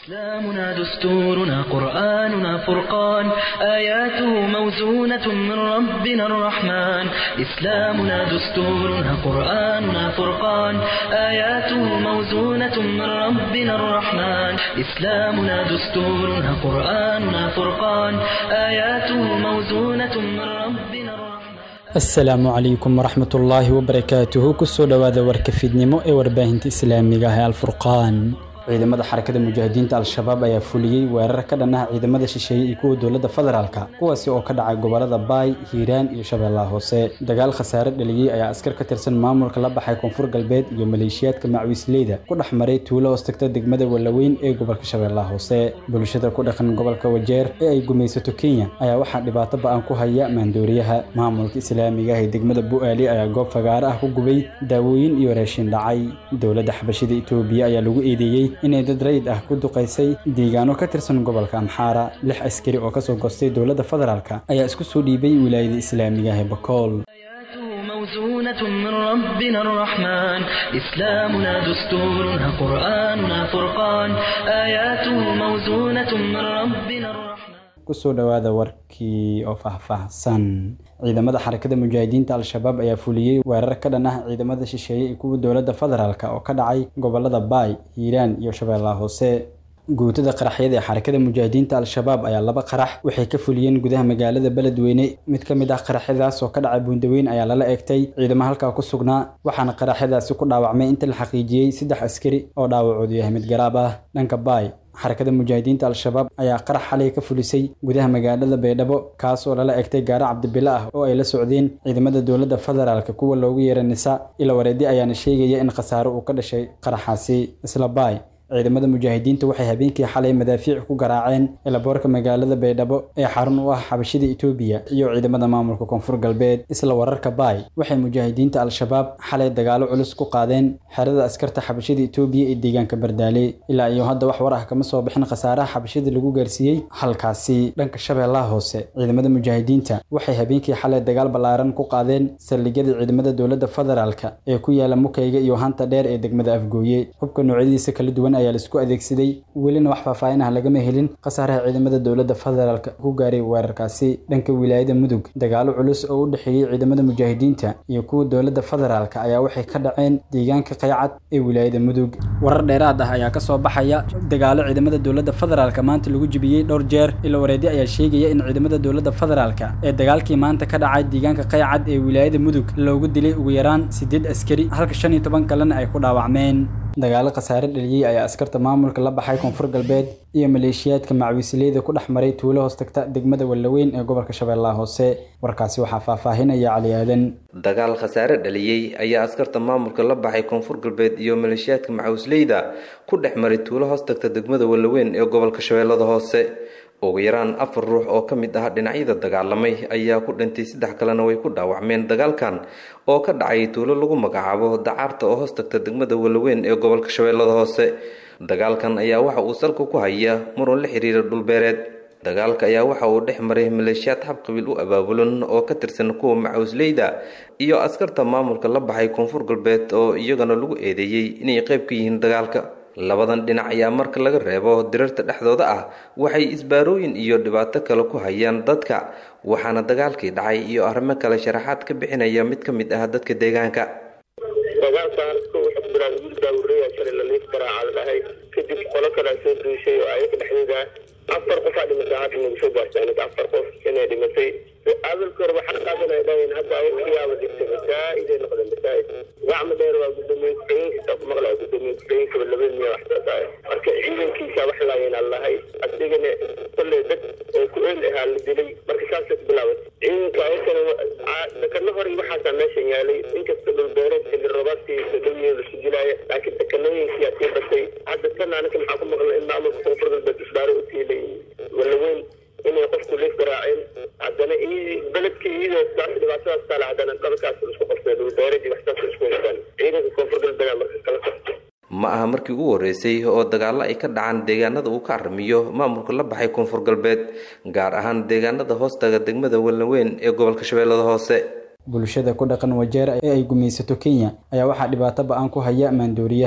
إسلامنا دستورنا قرآننا فرقان آياته موزونة من ربنا الرحمن إسلامنا دستورنا قرآننا فرقان آياته موزونة من ربنا الرحمن إسلامنا دستورنا قرآننا فرقان آياته موزونة من ربنا الرحمن asalaamu calaykum waraxmat ullaahi wabarakaatuhu kusoo dhowaada warka fiidnimo ee warbaahinta islaamiga ah ee alfurqaan ciidamada xarakada mujaahidiinta al-shabaab ayaa fuliyey weerar ka dhan ah ciidamada shisheeye iyo kuwa dowladda federaalka kuwaasi oo ka dhacay gobolada baay hiiraan iyo shabeellaha hoose dagaal khasaare dhaliyey ayaa askar ka tirsan maamulka la baxay koonfur galbeed iyo maleeshiyaadka macwiisleyda ku dhex maray tuulo hoos tagta degmada wallaweyn ee gobolka shabeellaha hoose bulshada ku dhaqan gobolka wajeer ee ay gumaysato kenya ayaa waxaa dhibaato ba-an ku haya maandooriyaha maamulka islaamiga ah ee degmada bu'aali ayaa goob fagaare ah ku gubay daawooyin iyo raashin dhacay dowladda xabashida itoobiya ayaa lagu eedeeyey inay dad rayid ah ku duqaysay deegaano ka tirsan gobolka amxaara lix askari oo kasoo goostay dowladda federaalka ayaa isku soo dhiibay wilaayada islaamiga ah ee bakool آياته موزونة من ربنا الرحمن إسلامنا دستورنا قرآننا فرقان آياته موزونة من ربنا الرحمن kusoo dhowaada warkii oo faahfaahsan ciidamada xarakada mujaahidiinta al-shabaab ayaa fuliyey weerar ka dhan ah ciidamada shisheeye iyo kuwa dowladda federaalk oo ka dhacay gobolada baay hiiraan iyo shabeellaha hoose guutada qaraxyada ee xarakada mujaahidiinta al-shabaab ayaa laba qarax waxay ka fuliyeen gudaha magaalada beledweyne mid ka mid ah qaraxyadaas oo ka dhacay buundaweyn ayaa lala eegtay ciidamo halkaa ku sugnaa waxaana qaraxyadaasi ku dhaawacmay inta la xaqiijiyey saddex askari oo dhaawacoodu yahay mid garaab ah dhanka baay xarakada mujaahidiinta al-shabaab ayaa qarax xalay ka fulisay gudaha magaalada baydhabo kaas oo lala egtay gaara cabdibile ah oo ay la socdeen ciidamada dowladda federaalka kuwa loogu yeera nisa ila wareedi ayaana sheegaya in khasaare uu ka dhashay qaraxaasi isla baay ciidamada mujaahidiinta waxay habeenkii xalay madaafiic ku garaaceen elaboorka magaalada baydhabo ee xarun u ah xabashida itoobiya iyo ciidamada maamulka koonfur galbeed isla wararka baay waxay mujaahidiinta al-shabaab xalay dagaalo culus ku qaadeen xerada askarta xabashida itoobiya ee deegaanka bardaale ilaa iyo hadda wax war ah kama soo bixin khasaaraha xabashida lagu gaarsiiyey halkaasi dhanka shabeellaha hoose ciidamada mujaahidiinta waxay habeenkii xalay dagaal ballaaran ku qaadeen saldhigyada ciidamada dowladda federaalka ee ku yaala mukayga iyo hanta dheer ee degmada afgooye hubka noocyadiisa kala duwan ayaa laisku adeegsaday welina wax faahfaahin ah lagama helin khasaaraha ciidamada dowladda federaalka ku gaaray weerarkaasi dhanka wilaayada mudug dagaalo culus oo u dhexeeyey ciidamada mujaahidiinta iyo kuwa dowladda federaalka ayaa waxay ka dhaceen deegaanka qaycad ee wilaayada mudug warar dheeraad ah ayaa kasoo baxaya dagaalo ciidamada dowladda federaalka maanta lagu jibiyey dhowr jeer ila wareedi ayaa sheegaya in ciidamada dowladda federaalka ee dagaalkii maanta ka dhacay deegaanka qaycad ee wilaayada mudug loogu dilay ugu yaraan siddeed askari halka shan iyo toban kalena ay ku dhaawacmeen dagaalo khasaare dhaliyey ayaa askarta maamulka la baxay koonfur galbeed iyo maleeshiyaadka macwiisleyda ku dhex maray tuulo hoos tagta degmada wallaweyn ee gobolka shabeellaha hoose warkaasi waxaa faahfaahinaya cali aadan dagaal khasaare dhaliyey ayaa askarta maamulka la baxay koonfur galbeed iyo maleeshiyaadka macwiisleyda ku dhex maray tuulo hoos tagta degmada wallaweyn ee gobolka shabeellada hoose ugu yaraan afar ruux oo ka mid ah dhinacyada dagaalamay ayaa ku dhintay saddex kalena way ku dhaawacmeen dagaalkan oo ka dhacay tuulo lagu magacaabo dacaarta oo hoos tagta degmada wallaweyn ee gobolka shabeellada hoose dagaalkan ayaa waxa uu salka ku haya muran la xiriira dhulbeereed dagaalka ayaa waxa uu dhex maray maleeshiyaad habqabiil u abaabulan oo ka tirsan kuwa macawisleyda iyo askarta maamulka la baxay koonfur galbeed oo iyagana lagu eedeeyey inay qayb ka yihiin dagaalka labadan dhinac ayaa marka laga reebo dirarta dhexdooda ah waxay isbaarooyin iyo dhibaato kale ku hayaan dadka waxaana dagaalkii dhacay iyo arrimo kale sharaxaad ka bixinaya mid ka mid ah dadka deegaanka dagaalkan wuxuu bilaabay wiil baabureya shalay laliif garaaca la dhahay kadib qolo kalea soo duushay oo ayaga dhexdeeda afar qofaa dhimatay hadda nagu soo gaartay aniga afar qof inay dhimatay adalka hore waxaa qaadan ay dhaheen hadda ayagayaaba dhigtay masaa'iday noqdeen masaa'id gacma dheer waa gudoomiye ku-xigeenkiisa ku maqlaya gudoomiye ku-xigeenkaba laba miya wax saasaaya marka ciidankiisa wax laayeen aan lahay adigana kolley dad oo ku eel ahaa la dilay marka saasay ku bilaabatay ciidanka ayakana dekano hore waxaasaa meeshan yaalay inkasta dhulbeereed xilli roobaadkii sodhowiye lasu dilaaya laakiin dekanooyinkiyaa sii batay hadda tan anaka maxaa ku maqlay in maamulka koonfur galbeed isbaaro u tiilay wallaweyn inay qofku liif garaaceen haddana beledkii iyadoo saas dhibaatadaas taale haddana dhalkaas isku qabtay dhulbeeradii waxsaas isku haystaan ciidanka koonfur galbeed markas kala qabtay ma aha markii ugu horreysay oo dagaallo ay ka dhacaan deegaanada uu ka arrimiyo maamulka la baxay koonfur galbeed gaar ahaan deegaanada hoostaga degmada wallaweyn ee gobolka shabeellada hoose bulshada ku dhaqan wajeer ee ay gumaysato kenya ayaa waxaa dhibaato ba-an ku haya maandooriyaha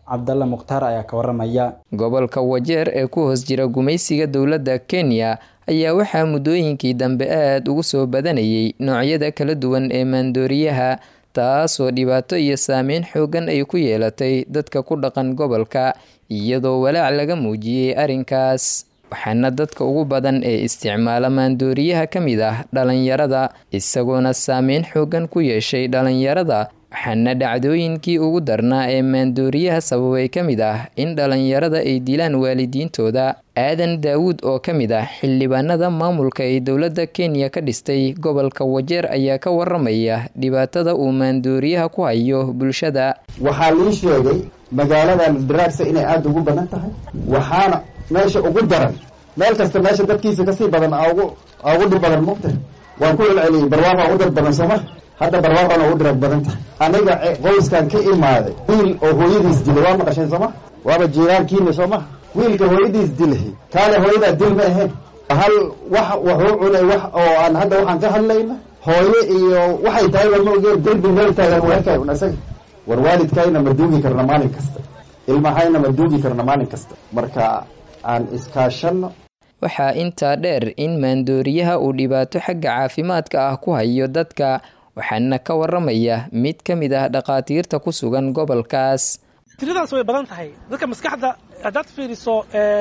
cabdalla mukhtaar ayaa ka waramaya gobolka wajeer ee ku hoos jira gumaysiga dowladda kenya ayaa waxaa muddooyinkii dambe aada ugu soo badanayay noocyada kala duwan ee maandooriyaha taasoo dhibaato iyo saameyn xoogan ay ku yeelatay dadka ku dhaqan gobolka iyadoo walaac laga muujiyey arrinkaas waxaana dadka ugu badan ee isticmaala maandooriyaha ka mid ah dhalinyarada isagoona saameyn xoogan ku yeeshay dhalinyarada waxaana dhacdooyinkii ugu darnaa ee maandooriyaha sababay ka mid ah in dhalinyarada ay dilaan waalidiintooda aadan daawuud oo ka mid ah xildhibaanada maamulka ee dowladda kenya ka dhistay gobolka wajeer ayaa ka waramaya dhibaatada uu maandooriyaha ku hayo bulshada waxaa lii sheegay magaaladan daraagsa inay aada ugu badan tahay waxaana meesha ugu daran meel kasta meesha dadkiisa kasii badan ugu ugu dhib badan mugta waan ku celceliyey barwaaqo u dad badan sooma hadda barwaaqona ugu dirag badan tahay aniga qoyskan ka imaaday wiil oo hooyadiis dilay waa maqasheen sooma waaba jiiraankiina sooma wiilka hooyadiis dilay kaale hooyadaa dil ma aheen hal wax wuxuu cunay wax oo aan hadda waxaan ka hadlayna hooye iyo waxay tahay waa ma ogeen derbi meel taagan weekay un isaga war waalidkayna ma duugi karna maalin kasta ilmahayna ma duugi karna maalin kasta marka aan iskaashanno waxaa intaa dheer in maandooriyaha uu dhibaato xagga caafimaadka ah ku hayo dadka waxaana ka waramaya mid ka mid ah dhakhaatiirta ku sugan gobolkaas tiradaas way badan tahay dadka maskaxda haddaad fiiriso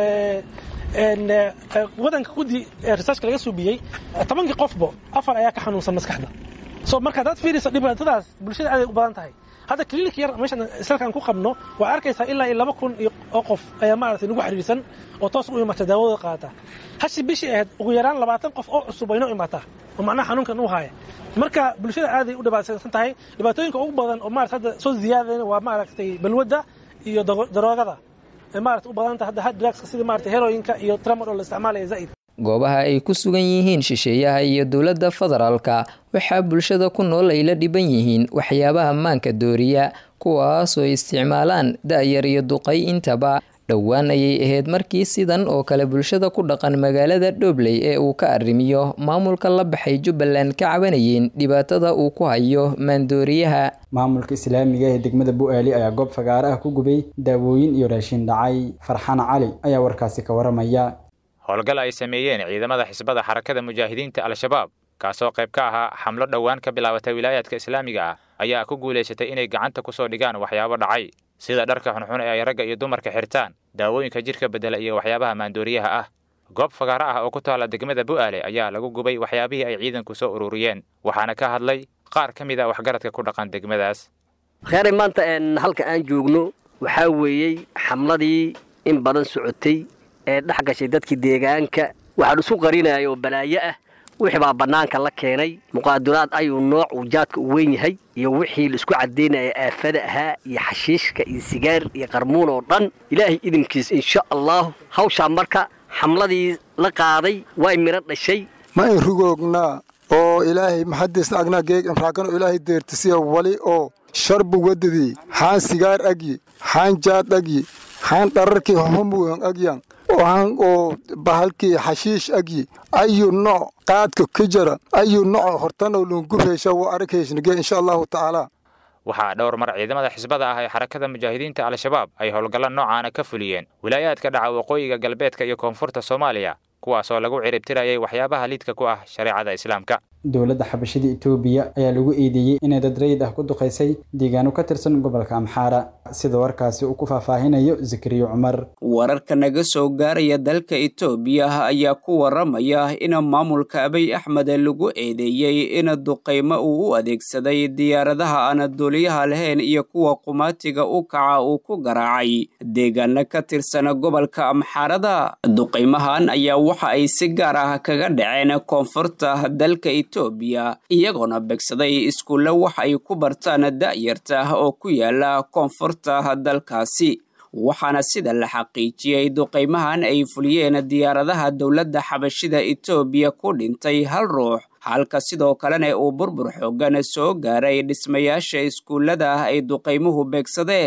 wadanka guddi researchka laga suubiyey tobankii qofbo afar ayaa ka xanuunsan maskaxda so marka haddaad fiiriso dhibaatadaas bulshada aaday u badan tahay hadda clinic yar meeshan isalkan ku qabno waa arkaysaa ilaa iyo laba kun oo qof ayaa maaragtay nagu xiriirsan oo toos u imata daawadooda qaata hashi bishii ahayd ugu yaraan labaatan qof oo cusub waynoo imaataa oo macnaha xanuunkan u haaya marka bulshada aaday u dhibaataysan tahay dhibaatooyinka ugu badan oo maarata hadda soo ziyaadeen waa maaragtay balwadda iyo daroogada ee maarata u badan tahay hadda drugska sida maarata heroyinka iyo tramadol la isticmaalaya zaid goobaha ay ku sugan yihiin shisheeyaha iyo dowladda federaalka waxaa bulshada ku nool ay la dhiban yihiin waxyaabaha maanka dooriya kuwaasoo isticmaalaan da-yar iyo duqay intaba dhowaan ayay ahayd markii sidan oo kale bulshada ku dhaqan magaalada dhobley ee uu ka arrimiyo maamulka la baxay jubbaland ka cabanayeen dhibaatada uu ku hayo maandooriyaha maamulka islaamiga ee degmada bu-aali ayaa goob fagaare ah ku gubay daawooyin iyo raashin dhacay farxaan cali ayaa warkaasi ka waramaya howlgal ay sameeyeen ciidamada xisbada xarakada mujaahidiinta al-shabaab kaasoo qayb ka ahaa xamlo dhowaan ka bilaabatay wilaayaadka islaamiga ah ayaa ku guulaysatay inay gacanta ku soo dhigaan waxyaabo dhacay sida dharka xunxun ee ay ragga iyo dumarka xirtaan daawooyinka jidhka beddela iyo waxyaabaha maandooriyaha ah goob fagaaro ah oo ku taalla degmada bu'aale ayaa lagu gubay waxyaabihii ay ciidanku soo ururiyeen waxaana ka hadlay qaar ka mid a waxgaradka ku dhaqan degmadaas kheyray maanta halka aan joogno waxaa weeyey xamladii in badan socotay ee dhex gashay dadkii deegaanka waxaan isu qarinayo oo balaayo ah wixii baa bannaanka la keenay muqaaduraad ayuu nooc uu jaadka u weyn yahay iyo wixii laisku caddaynaya aafada ahaa iyo xashiishka iyo sigaar iyo qarmuun oo dhan ilaahay idinkiis insha allahu hawshaa marka xamladii la qaaday way midho dhashay ma in rugoognaa oo ilaahay maxadiisna agnaa geeg inraakano ilaahay deertisiya wali oo sharbu wadadii xaan sigaar agyi xaan jaad agyi xaan dhararkii homuyan agyan waxaan oo bahalkii xashiish agyi ayu nooc qaadka ka jara ayu nooc hortanoo lungubheysha waa aragheyshnige insha allahu tacaala waxaa dhowr mar ciidamada xisbada ah ee xarakada mujaahidiinta al-shabaab ay howlgalla noocaana ka fuliyeen wilaayaadka dhaca waqooyiga galbeedka iyo koonfurta soomaaliya kuwaasoo lagu ciribtirayay waxyaabaha liidka ku ah shareecada islaamka dowladda xabashida itoobiya ayaa lagu eedeeyey inay dad rayid ah ku duqaysay deegaano ka tirsan gobolka amxaara sida warkaasi uu ku faahfaahinayo zakariyo cumar wararka naga soo gaaraya dalka itoobiya ayaa ku waramaya in maamulka abiy axmed lagu eedeeyey in duqaymo uu u adeegsaday diyaaradaha aan duuliyaha lahayn iyo kuwa qumaatiga u kaca uu ku garaacay deegaano ka tirsan gobolka amxaarada duqaymahan ayaa waxa ay si gaar ah kaga dhaceen koonfurta dalka etoobiya iyagoona begsaday iskuulle wax ay ku bartaan da'yarta oo ku yaala koonfurta dalkaasi waxaana sida la xaqiijiyey duqaymahan ay fuliyeen diyaaradaha dowladda xabashida etoobiya ku dhintay hal ruux halka sidoo kalena uu burbur xoogan soo gaaray dhismayaasha iskuullada ay duqaymuhu beegsadeen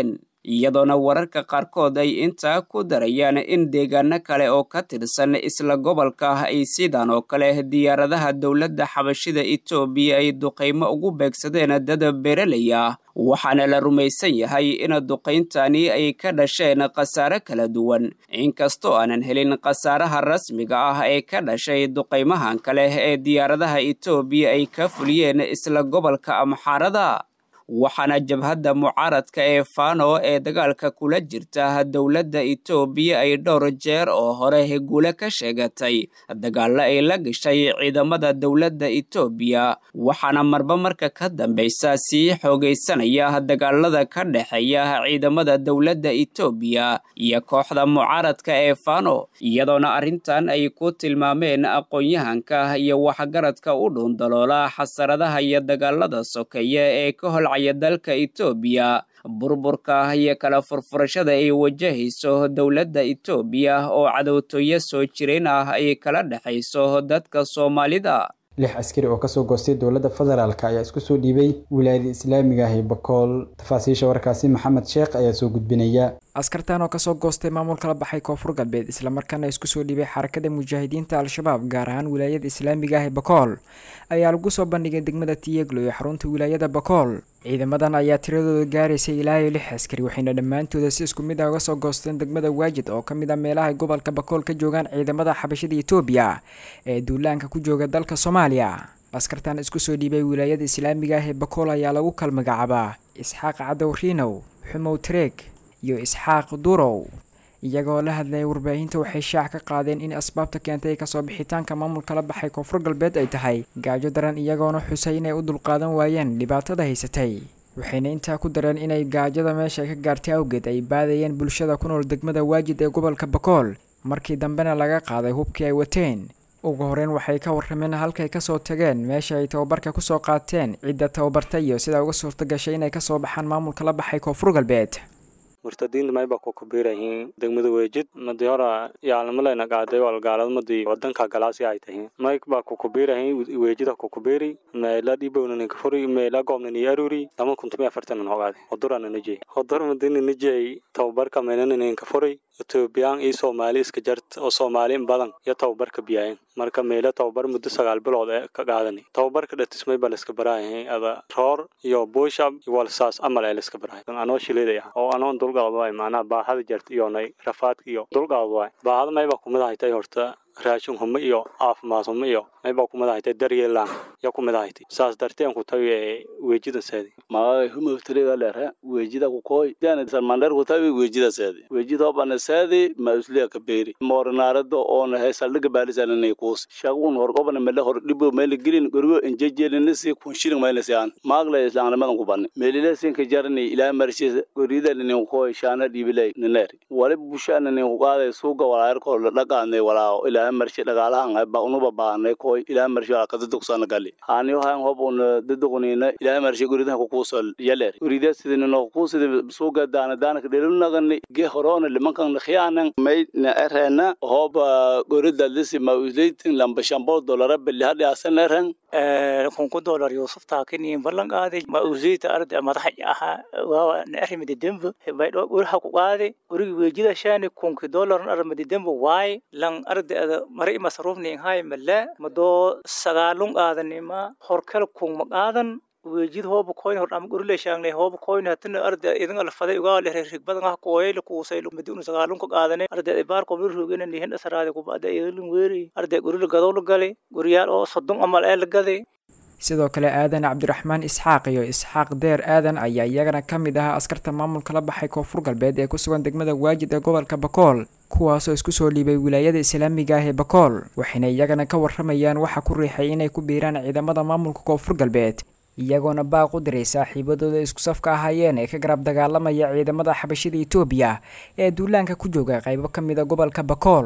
iyadoona wararka qaarkood ay intaa ku darayaan in deegaano kale oo ka tirsan isla gobolka ay sidan oo kale diyaaradaha dowladda xabashida etoobiya ay duqaymo ugu beegsadeen dad beeraley ah waxaana la rumaysan yahay in duqayntani ay ka dhasheen khasaare kala duwan inkastoo aanan helin khasaaraha rasmiga ah ee ka dhashay duqaymahan kale ee diyaaradaha etoobiya ay ka fuliyeen isla gobolka amxaarada waxaana jabhadda mucaaradka ee fano ee dagaalka kula jirta dowladda etoobiya ay dhowr jeer oo hore guule ka sheegatay dagaalo ay la gashay ciidamada dowladda etoobiya waxaana marba marka ka dambaysa sii xoogaysanaya dagaalada ka dhexeeya ciidamada dowladda etoobiya iyo kooxda mucaaradka ee fano iyadoona arrintan ay ku tilmaameen aqoon-yahanka iyo waxgaradka u dhuundaloola xasaradaha iyo dagaalada sokeeye ee ka hol dalka etoobiya burburka iyo kala furfurashada ay wajahayso dowladda etoobiya oo cadowtooyo soo jireen ah ay kala dhexayso dadka soomaalida lix askari oo kasoo goostay dowladda federaalk ayaa isku soo dhiibay wilaayada islaamiga ah ee bakool tafaasiisha warkaasi maxamed sheekh ayaa soo gudbinaya askartan oo kasoo goostay maamul kala baxay koonfur galbeed islamarkaana isku soo dhiibay xarakada mujaahidiinta al-shabaab gaar ahaan wilaayada islaamiga ah ee bakool ayaa lagu soo bandhigay degmada tiyeglo ee xarunta wilaayada bakool ciidamadan ayaa tiradooda gaaraysay ilaa iyo lix askari waxayna dhammaantooda si isku mid ah uga soo goosteen degmada waajid oo ka mid ah meelaha gobolka bakool ka joogaan ciidamada xabashada etoobiya ee duulaanka ku jooga dalka soomaaliya askartan isku soo dhiibay wilaayada islaamiga ah ee bakool ayaa lagu kal magacaabaa isxaaq cadow riinow xumow tareeg iyo isxaaq durow iyagoo la hadlayay warbaahinta waxay shaac ka qaadeen in asbaabta keentay kasoo bixitaanka maamulka la baxay koonfur galbeed ay tahay gaajo daran iyagoona xusay inay u dulqaadan waayeen dhibaatada haysatay waxayna intaa ku dareen inay gaajada meesha ka gaartay awgeed ay baadayeen bulshada ku nool degmada waajid ee gobolka bakool markii dambena laga qaaday hubkii ay wateen ugu horeyn waxay ka warrameen halkay kasoo tageen meesha ay tababarka kusoo qaateen cidda tababarta iyo sidaa uga suurta gashay inay kasoo baxaan maamulka la baxay koonfur galbeed murtadiinta mayba ku kubirayihiin degmada weejid madi hora yaalnimalena qaaday walgaaladmadii wadanka galaasi ay tahiin mayk baa ku kubirayihiin weejida ku kubiri meela dhibowna kafuri meela goobnani aruri lama kuntumi afartanan hogaade hodurana najey hodur madini najey tababarka meelananin kafuri etoobiyaan iyo soomaali iska jart oo soomaali in badan iyo tababarka biyaayen marka meelo tababar muddo sagaal bilood ee ka qaadani tababarka dhatismay baa laiska baraayahay ada roor iyo buushab iyo walsaas amal ee laiska barahay anoo shileeday ah oo anoon dulqaad waay macnaha baahada jarta iyo nay rafaadka iyo dulqaad waay baahada mayba kumid ahaytay horta raashin humo iyo caafimaad humo iyo mayba kumid ahaytay daryeelaan ya kumid ahaytay saas darteen ku tawi ee weejida seedi magagay humawtiriga lere weejida kukoy dana salmandher kutawi weejida seedi weejida hobana seedi ma usliya kaberi moorinaarada oona he saldhiga baalisananay kuus shagun hor obana mele hor dhibo mele gelin gorgo enjejelinasi kunshiling maylasi aan maagla islaannimadan kubani melilasi ka jarani ilaa marshis gorida ninin kukoy shaana dhibilay niner wali busha ninin kugaaday suuga walaayarkoo dhaqaanay walaaho ilaa marshe dhagaalahan ba unuba baanay koy ilaa marshe wala kadadugsana gali haaniyo hayan hob un dadugunina ilaa marshe goridaha kukuusol yaler gorida sidinino kuusidi suuga daana daanaka dhelunagani ge horona limankan khiyaanan may na erena hob gorida lisi ma usleitin lamba shambol dolara beli hadhi asan eren kunku dolar yusuf taakini ballan qaaday ma usiita arda madaxa aha waawa na arrimidi dembo baydho uraha ku qaade urigi weejida shaani kunki dolar arrimidi dembo waay lan arda ada mari masruufni hay mala mado sagaalun qaadanima horkal kun ma qaadan weejid hooba koyn hor am gurle shaangne hooba koyn hatina arda idin ala faday uga le rig badan ah kooyay ku say lu mid unu sagaalun ko qaadane arda ay baar ko bir rugena ni hen asaraade ku baada idin weeri arda gurle gadow la galay guriyaal oo sodon amal ee la gaday sidoo kale aadan cabdiraxmaan isxaaq iyo isxaaq deer aadan ayaa iyagana ka mid ahaa askarta maamulka la baxay koonfur galbeed ee ku sugan degmada waajid ee gobolka bakool kuwaasoo isku soo dhiibay wilaayada islaamiga ah ee bakool waxayna iyagana ka warramayaan waxa ku riixay inay ku biiraan ciidamada maamulka koonfur galbeed iyagoona baaq u diray saaxiibadooda isku safka ahaayeen ee ka garab dagaalamaya ciidamada xabashida etoobiya ee duulaanka ku jooga qaybo ka mid a gobolka bakool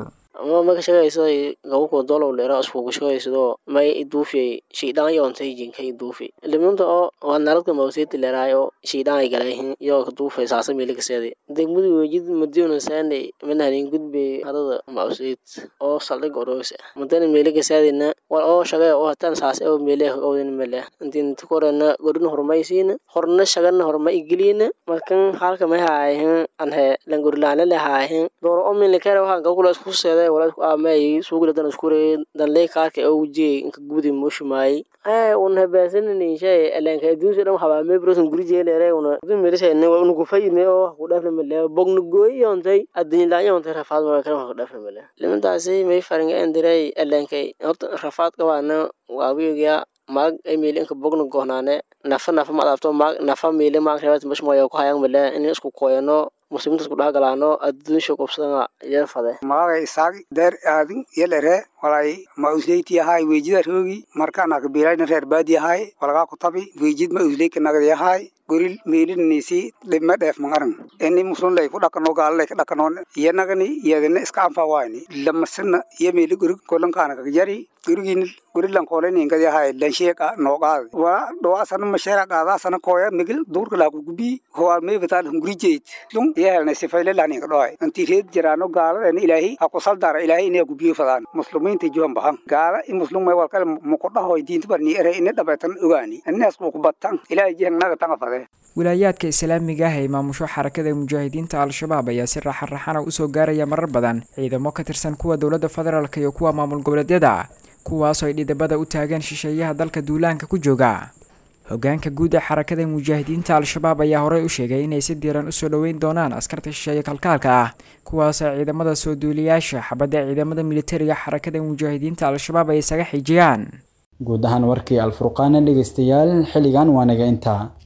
ama ma ka shaqaysaday gabako dolow leera iskugu shaqaysado may iduufiyay shiidhaan yoontay jinka iduufi limunta oo waa naladka mawseeti leeraayo shiidhaan ay galayhin yoo ka duufay saasa miiligaseedi degmadu wejid madiuna saanay manahanin gudbay hadada mawseet oo saldhig oroos mudana miiligaseedina war oo shaqee oo hatan saas oo meeleh owdin mele intiin tukorena godin hormaysiina horna shagana horma igeliina markan halka may haayahin anhe langorilaana le haayahin dooro oo milikere waxaan gabkula isku seeday wala isku aamay suugila dan iskure danley kaarka oo wujiyay inka gudi mushumaay ay un habaasanani shay elenka aduunsa dhan habaa mebrosan guri jeelere una dun melisayne wa unugu fayne oo ku dhafna male bogna gooyi yoontay adduunyalaan yoontay rafaad mara kale ku dhafna male limantaasi may faringa endiray elenkay horta rafaad qabaana waawiyogia maag ay meeli inka bogna gohnaane nafa nafa ma adabto maag nafa meeli maag rebat mashmoya ku hayang male in isku koyano muslimiinta isku dhex galaano adduunsha qobsadana yar fade maaga isaag deer aadin yelere walay ma usleyti ahay weejida roogi markaana kabilayna reer baadi ahay walagaa kutabi weejid ma usleyka nagdi ahay goril meelinisi dhibma dheef mangaran ini muslun lay ku dhakano gaala lay ka dhakanoon iyanagani iyadina iska anfa wayni lamasina iyo meeli gorig kolankaana kagjari gorigin gorilan kooleninkadi ahay lansheeka nooqaad wala dhawaasana masheera qaadaasana kooya migil duurka laaku gubi howaal meefataan hungurijeyd lung iyo helnay sifayle lahninka dhohay intii reed jiraano gaaladena ilaahi ha kusal dara ilaahi inay gubiyo fadaan musliminta juhan bahan gaala in muslum may walkale muqudhahoy diinta barni ere ina dhabeetan ogaani inaas kuukubatan ilaahi jihanaga tanga fade wilaayaadka islaamiga ah ee maamusho xarakada mujaahidiinta al-shabaab ayaa si raaxan-raxana usoo gaaraya marar badan ciidamo ka tirsan kuwa dowladda federaalk iyo kuwa maamul goboleedyada kuwaasoo ay dhidabada u taageen shisheeyaha dalka duulaanka ku jooga hogaanka guud ee xarakada mujaahidiinta al-shabaab ayaa horey u sheegay inay si diiran usoo dhoweyn doonaan askarta shisheeye kalkaalka ah kuwaasoo ciidamada soo duuliyaasha xabadda ciidamada militariga xarakada mujaahidiinta al-shabaab ay isaga xijiyaan guud ahaan warkii alfurqaana dhegeystayaal xilligan waa naga intaa